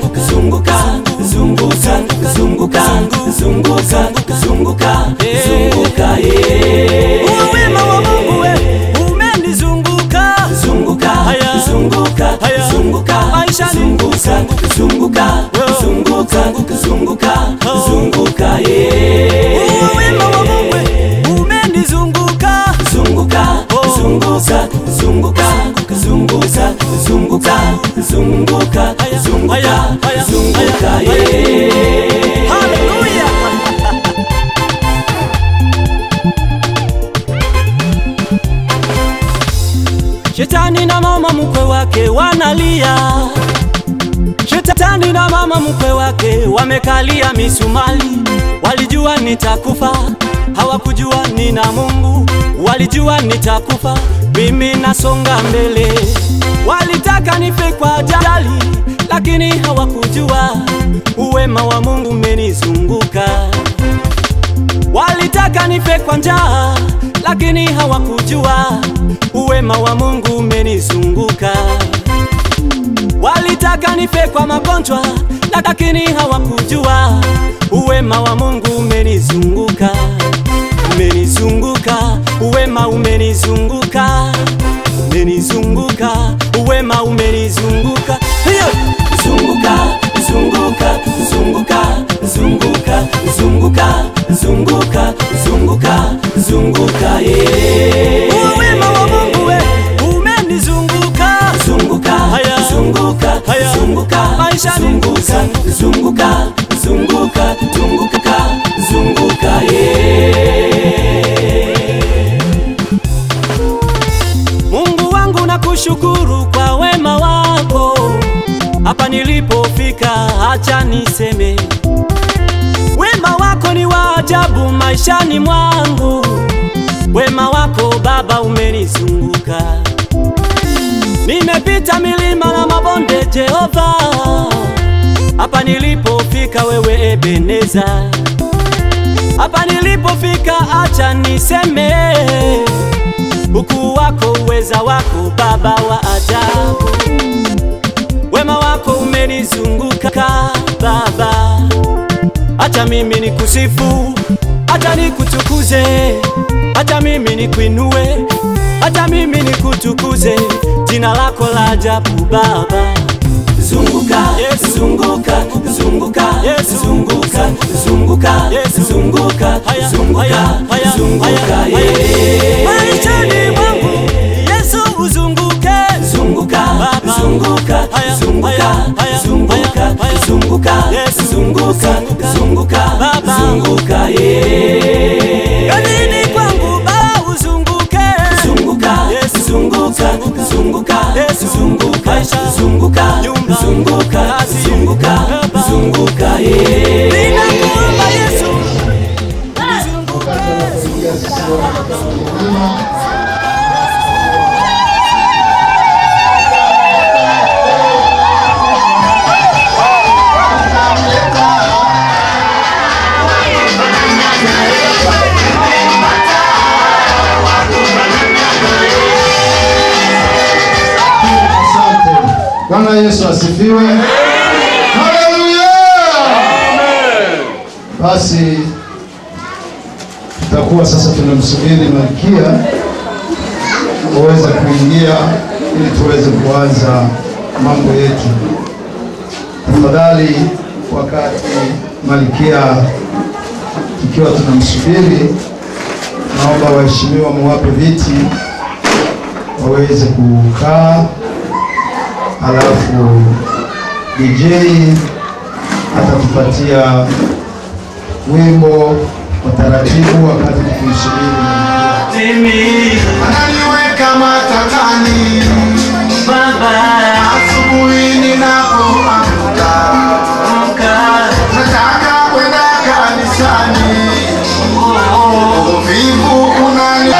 zunguka zunguka zunguka zunguka zunguka zunguka yeah. Wema wa Mungu we umenizunguka zunguka Haya. zunguka Haya. zunguka Maishani. zunguka zunguka zunguka zunguka zunguka yeah. Wema wa Mungu we umenizunguka zunguka zunguka zunguka zunguka zunguka zunguka Haya. zunguka Haya. Haya. zunguka Haya. yeah. Haleluya Shetani na mama mkwe wake wanalia Shetani na mama mkwe wake wamekalia misumali Walijua nitakufa hawakujua nina Mungu Walijua nitakufa mimi nasonga mbele Walitaka nife kwa ajali lakini hawakujua uwema wa Mungu umenizunguka Walitaka nife kwa njaa lakini hawakujua uwema wa Mungu umenizunguka. Walitaka nife kwa magonjwa lakini hawakujua uwema wa Mungu umenizunguka. Umenizunguka, uwema umenizunguka, umenizunguka, uwema umenizunguka. Hiyo zunguka zunguka zunguka zunguka zunguka zunguka zunguka zunguka yeah. uwema wa Mungu we umenizunguka. zunguka Haya. zunguka Haya. zunguka Maishani. zunguka zunguka zunguka zunguka zunguka yeah. Mungu wangu nakushukuru kwa wema wako, hapa nilipofika, acha niseme wema wako ni wa ajabu maishani mwangu. Wema wako Baba umenizunguka, nimepita milima na mabonde, Jehova, hapa nilipofika, wewe Ebeneza, hapa nilipofika, acha niseme ukuu wako, uweza wako, Baba wa ajabu, wema wako umenizunguka Baba, acha mimi nikusifu, acha nikutukuze, acha mimi nikuinue, acha mimi nikutukuze, jina lako la ajabu Baba. zunguka Yes. zunguka zunguka Yes. zunguka zunguka Yes. zunguka Haya, zunguka haya, haya, zunguka haya, yeah. Maishani mwangu Yesu uzunguke, zunguka Baba. zunguka Haya, zunguka haya, haya, zunguka haya, haya. zunguka Yes. zunguka Zunguka. zunguka Baba. zunguka yeah. kazini kwangu Baba uzunguke, zunguka Yes. zunguka zunguka Yes. zunguka Maisha. zunguka Nyumba. zunguka Kazi. zunguka Baba. zunguka yeah. ninakuomba Yesu uzunguke. Asante. Bwana Yesu asifiwe. Haleluya. Basi tutakuwa sasa tunamsubiri Malkia uweze kuingia ili tuweze kuanza mambo yetu. Tafadhali, wakati Malkia tukiwa tunamsubiri, naomba waheshimiwa muwape viti waweze kukaa, halafu DJ atatupatia wimbo wa taratibu wakati tukimsubiri Malkia. Ananiweka matatani asubuhi ninapoamka, nataka kwenda kanisani, uvivu unani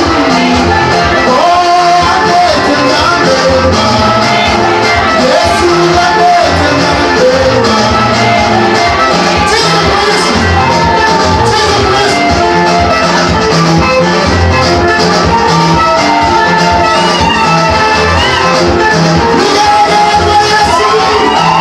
Oh, ametenda mema. Yesu ametenda mema. Cheza kwa Yesu. Cheza kwa Yesu. Cheza kwa Yesu.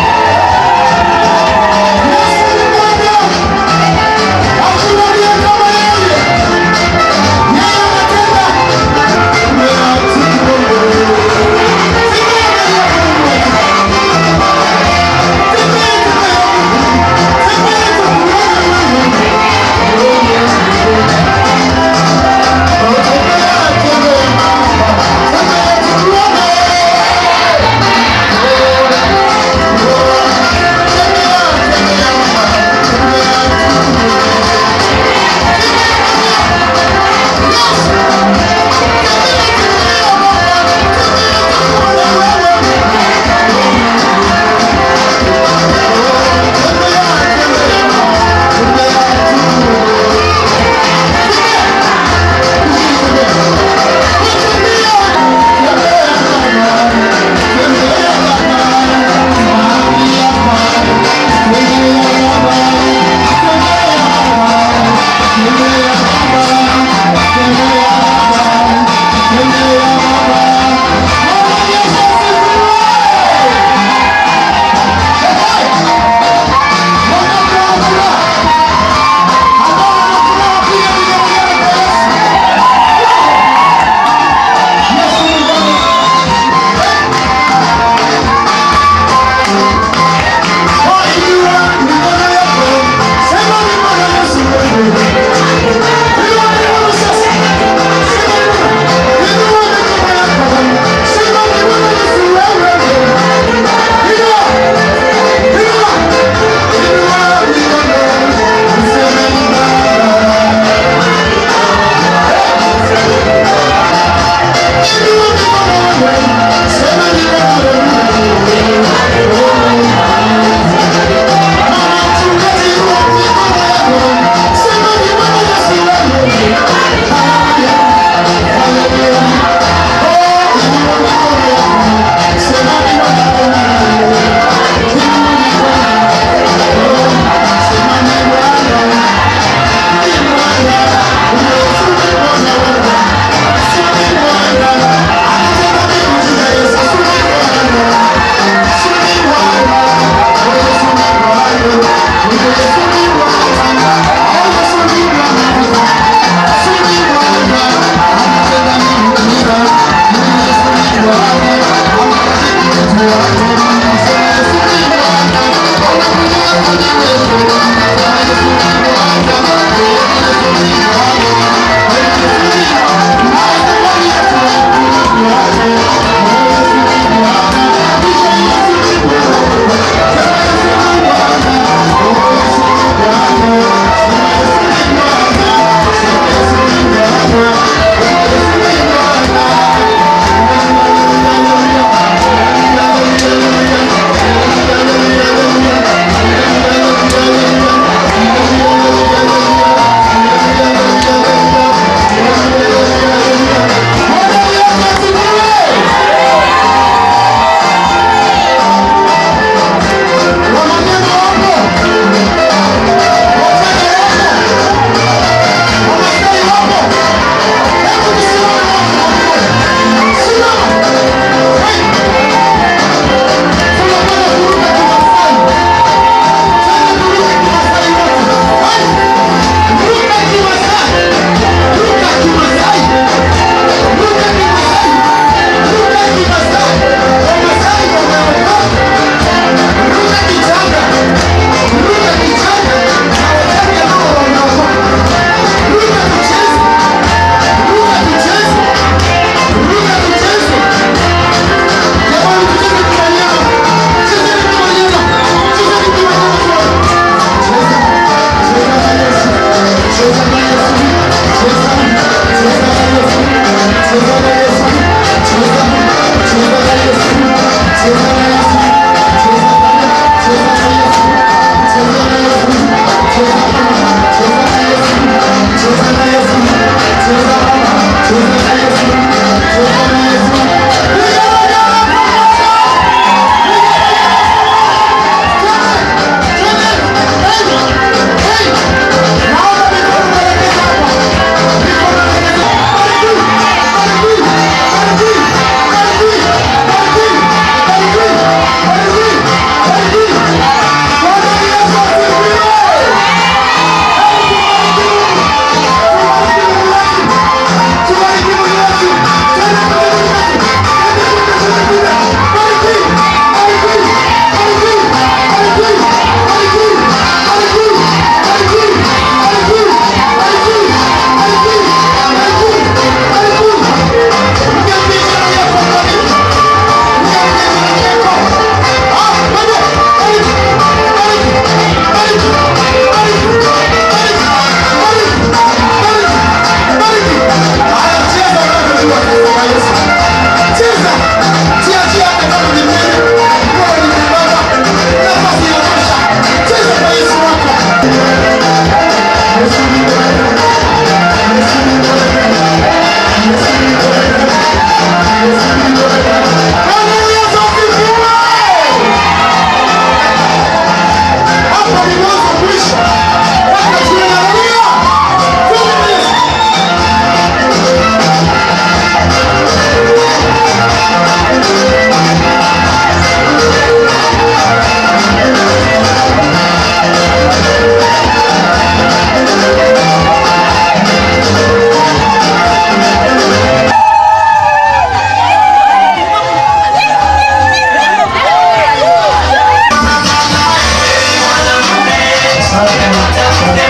Asante, asante.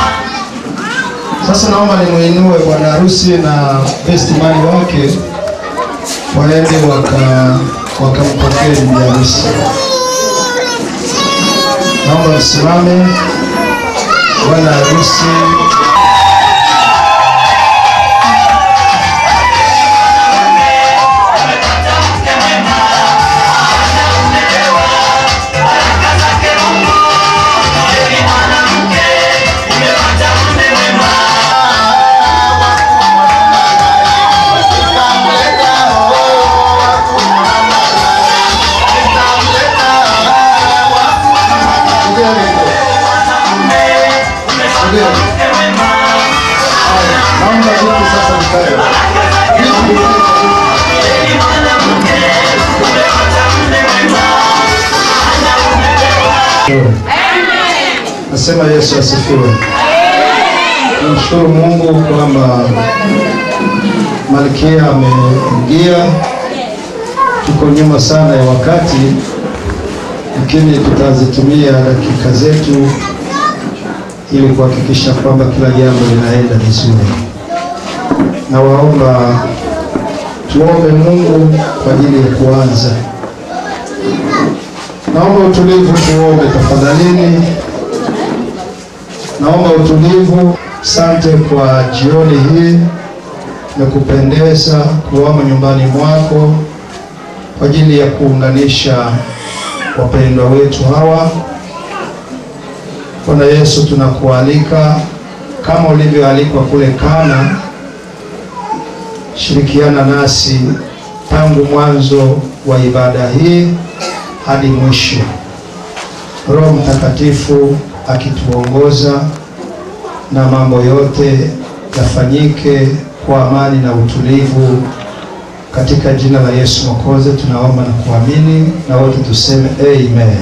Sasa naomba nimuinue bwana harusi na best man wake waende waka wakampokee bibi harusi. Naomba msimame bwana harusi. Ndio. Haya, Naomba viti sasa vikae. Viti vikae. Nasema Yesu asifiwe. Namshukuru Mungu kwamba Malkia ameingia. Tuko nyuma sana ya wakati, lakini tutazitumia dakika zetu ili kuhakikisha kwamba kila jambo linaenda vizuri. Nawaomba tuombe Mungu kwa ajili ya kuanza. Naomba utulivu, tuombe tafadhalini. Naomba utulivu. Asante kwa jioni hii, imekupendeza kuwamo nyumbani mwako kwa ajili ya kuunganisha wapendwa wetu hawa. Bwana Yesu, tunakualika kama ulivyoalikwa kule Kana, shirikiana nasi tangu mwanzo wa ibada hii hadi mwisho. Roho Mtakatifu akituongoza na mambo yote yafanyike kwa amani na utulivu, katika jina la Yesu Mwokozi tunaomba na kuamini, na wote tuseme amen.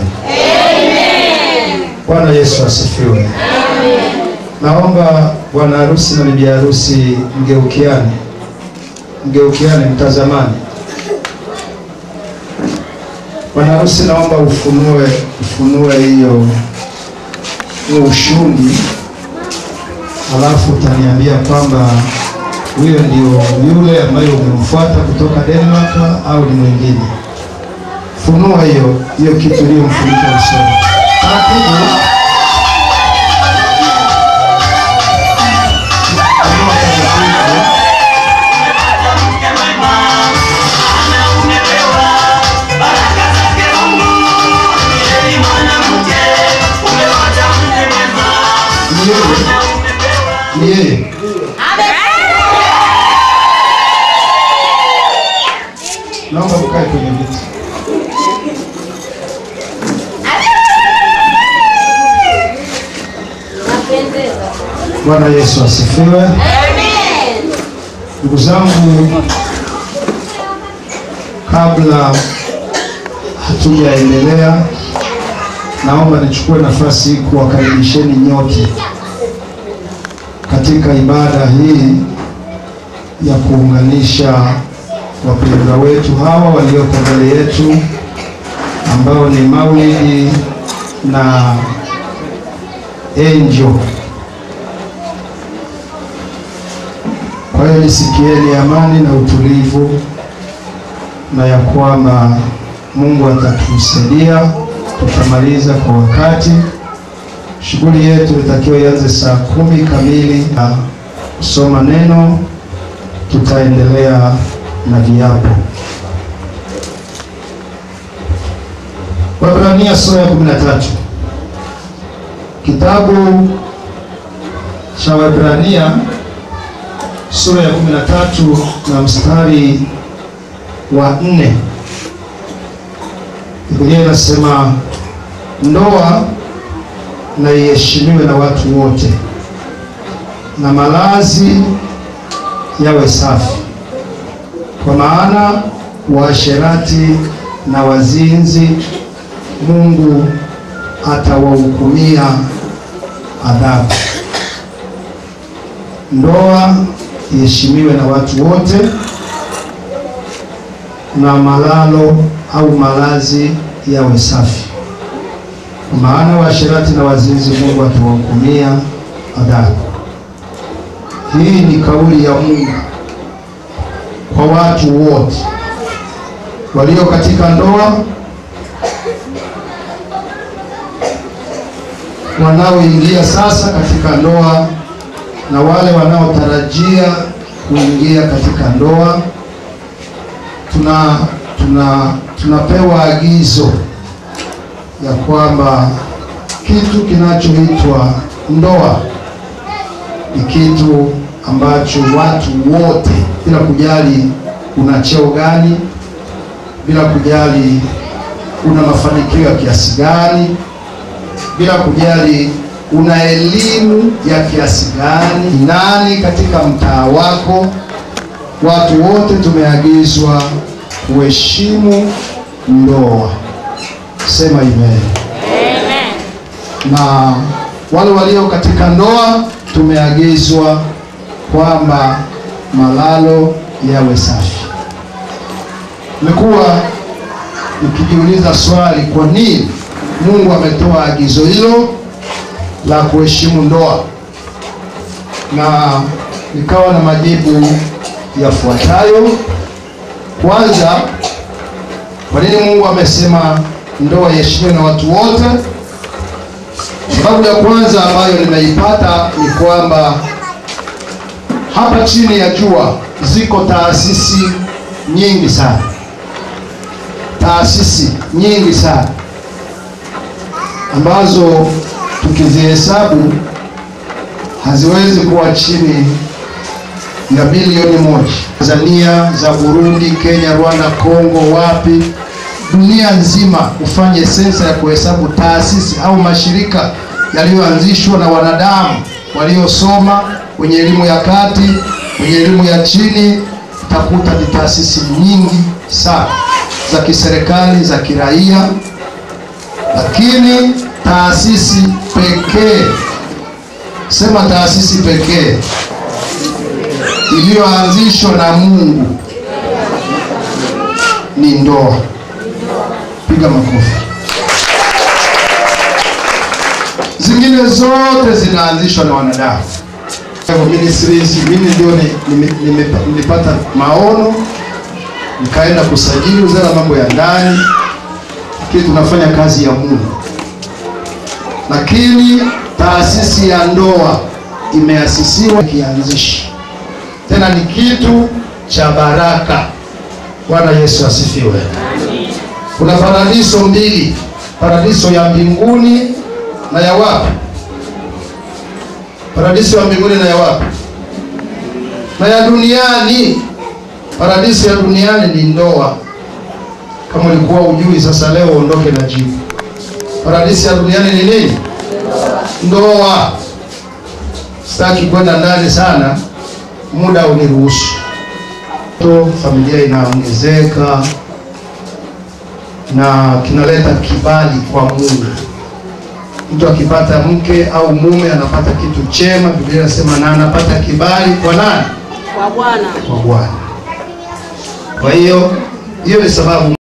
Bwana Yesu asifiwe. Naomba bwana harusi na bibi harusi mgeukiane, mgeukiane, mtazamani. Bwana harusi, naomba ufunue, ufunue hiyo huo ushungi, alafu utaniambia kwamba huyo ndio yule ambaye umemfuata kutoka Denmark au ni mwingine. Funua hiyo hiyo kitu iliyomfunika usoni. Taratibu. Funua taratibu. Ni yeye. Ni yeye. Naomba mkae kwenye viti. Bwana Yesu asifiwe. Ndugu zangu, kabla hatujaendelea, naomba nichukue nafasi hii kuwakaribisheni nyote katika ibada hii ya kuunganisha wapendwa wetu hawa walioko mbele yetu ambao ni Maulidi na Angel. Kwa hiyo nisikieni amani na utulivu, na ya kwamba Mungu atatusaidia, tutamaliza kwa wakati. Shughuli yetu itakiwa ianze saa kumi kamili na kusoma neno, tutaendelea na viapo. Waebrania sura ya 13. Kitabu cha Waebrania sura ya 13 na mstari wa nne. Biblia inasema ndoa na iheshimiwe na watu wote, na malazi yawe safi, kwa maana waasherati na wazinzi Mungu atawahukumia adhabu. Ndoa iheshimiwe na watu wote, na malalo au malazi yawe safi, maana waasherati na wazinzi Mungu atawahukumia adhabu. Hii ni kauli ya Mungu kwa watu wote walio katika ndoa, wanaoingia sasa katika ndoa na wale wanaotarajia kuingia katika ndoa. Tuna tuna tunapewa agizo ya kwamba kitu kinachoitwa ndoa ni kitu ambacho watu wote bila kujali una cheo gani, bila kujali una mafanikio ya kiasi gani, bila kujali una elimu ya kiasi gani, nani katika mtaa wako, watu wote tumeagizwa kuheshimu ndoa. Sema amen. Na wale walio katika ndoa tumeagizwa kwamba malalo yawe safi. Nimekuwa nikijiuliza swali, kwa nini Mungu ametoa agizo hilo la kuheshimu ndoa, na nikawa na majibu yafuatayo. Kwanza, kwa nini Mungu amesema ndoa iheshimiwe na watu wote? Sababu ya kwanza ambayo nimeipata ni kwamba hapa chini ya jua ziko taasisi nyingi sana, taasisi nyingi sana ambazo tukizihesabu haziwezi kuwa chini ya bilioni moja. Tanzania, za Burundi, Kenya, Rwanda, Kongo, wapi, dunia nzima ufanye sensa ya kuhesabu taasisi au mashirika yaliyoanzishwa na wanadamu waliosoma, wenye elimu ya kati, wenye elimu ya chini, utakuta ni taasisi nyingi sana za kiserikali, za kiraia, lakini taasisi pekee, sema taasisi pekee iliyoanzishwa na Mungu ni ndoa. Piga makofi. Zingine zote zinaanzishwa na wanadamu. Kwa hivyo ministries, mimi ndio ni- nime- nime- nilipata maono nikaenda kusajili wizara ya mambo ya ndani, lakini tunafanya kazi ya Mungu. Lakini taasisi ya ndoa imeasisiwa kianzishi, tena ni kitu cha baraka. Bwana Yesu asifiwe. Kuna paradiso mbili, paradiso ya mbinguni na ya wapi? Paradiso ya mbinguni na ya wapi? Na ya duniani. Paradiso ya duniani ni ndoa. Kama ulikuwa ujui, sasa leo uondoke na jibu. Paradiso ya duniani ni nini? Ndoa. Sitaki kwenda ndani sana, muda uniruhusu. To familia inaongezeka na kinaleta kibali kwa Mungu. Mtu akipata mke au mume anapata kitu chema, Biblia inasema na anapata kibali kwa nani? kwa Bwana. Kwa Bwana. Kwa hiyo hiyo ni sababu